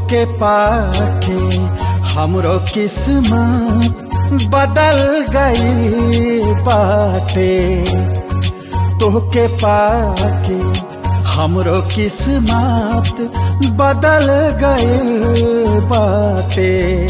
तोहके पाके हमरो किस्मत बदल गई बाटे तोहके पाके हमरो किस्मत बदल गई बाटे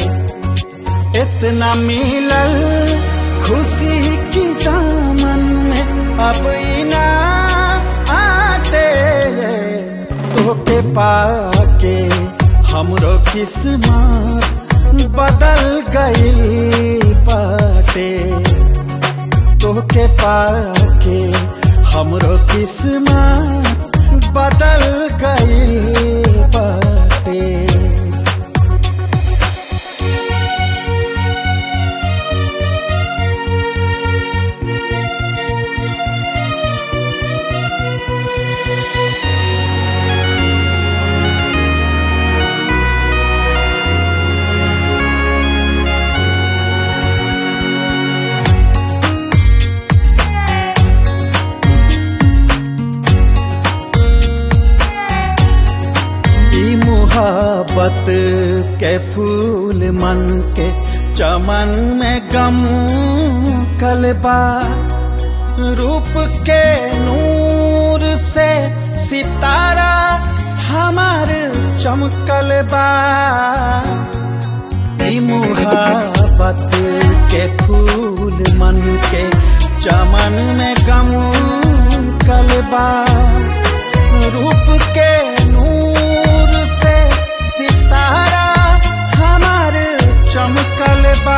इतना मिलल खुशी की दामन में अब इना आते तोके पाके हमरो किस्मत बदल गइल बाटे तोके पाके हमरो किस्मत बदल गइल बाटे ई मुहाबत के फूल मन के चमन में गम कलबा रूप के नूर से सितारा हमार चमकल बा ई मुहाबत के फूल मन के चमन में गम कलबा रूप के नूर से सितारा हमार चमकल बा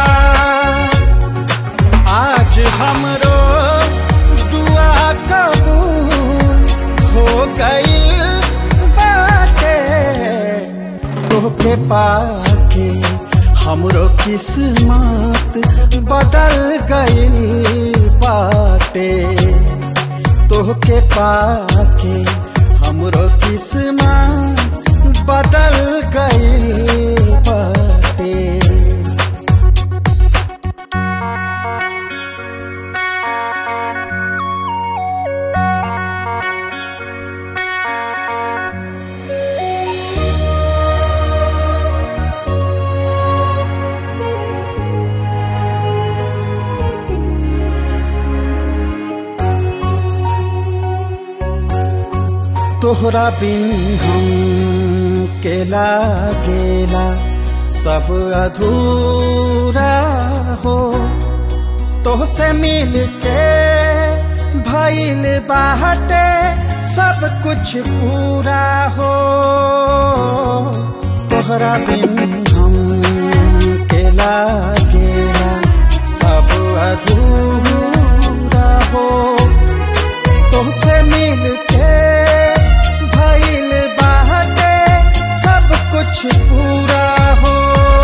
आज हमरो दुआ कबूल हो गई बाटे तोहके पाके हमरो किस्मत बदल गइल बाटे तोहके पाके हमरो किस्मत बदल गइल बाटे तोहरा बिन हम के लागेला सब अधूरा हो तोहसे मिल के भइल बाटे सब कुछ पूरा हो तोहरा बिन हम के लागेला सब अधूरा हो तुमसे मिल के भइल बाटे सब कुछ पूरा हो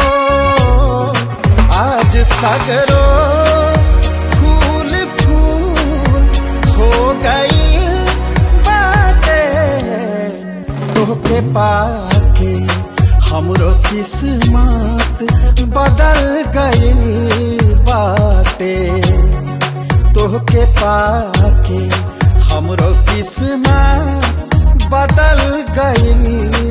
आज सगरो फूल फूल हो गई बाटे तोहके पाके हमरो किस्मत बदल गई बाटे तोहके पाके हमरो किस्मत बदल गइल